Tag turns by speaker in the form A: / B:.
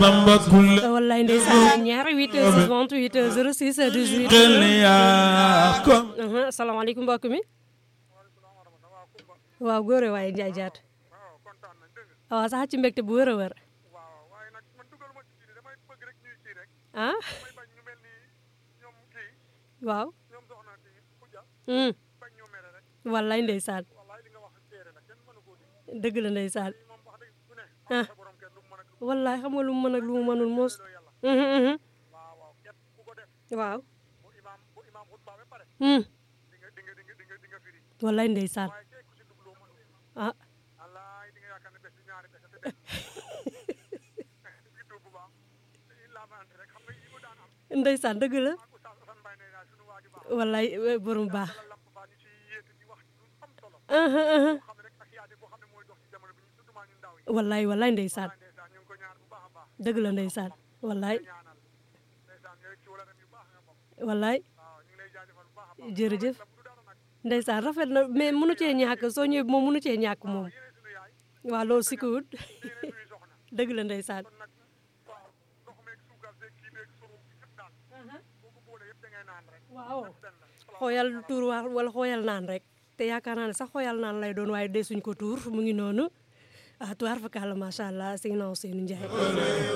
A: bamba kulle
B: wallaay ndeysaan ñaari 8 28 06 18
A: xel yaa ko
B: asalaamaaleykum mbokk mi waaw góore waaye njaay jaat waaw sax ci mbégte bu wër a wër ah waaw hmm wallaay ndeysaan dëgg la ndeysaan ah wallaay xam nga lu mu mën ak lu mu mënul mos mhm, mhm. waaw hmm wallaay ndeysaan ah ndeysaan dëgg la wallaay eh, borom baax aha aha wallaay wallaay ndeysaan dëgg la ndeysaan wallaay wallaay jërëjëf ndeysaan rafet na mais mënu cee ñàkk soo ñëwee moom mënu cee ñàkk moom waaw loolu si kuut dëgg la ndeysaan waaw xooyal tuur wa wala xooyal naan rek te yaakaar naa ne sax xooyal naan lay doon waaye desuñ ko tuur mu ngi noonu ah tuwaar fa kàlla macha allah sëñ Ousseynou Ndiaye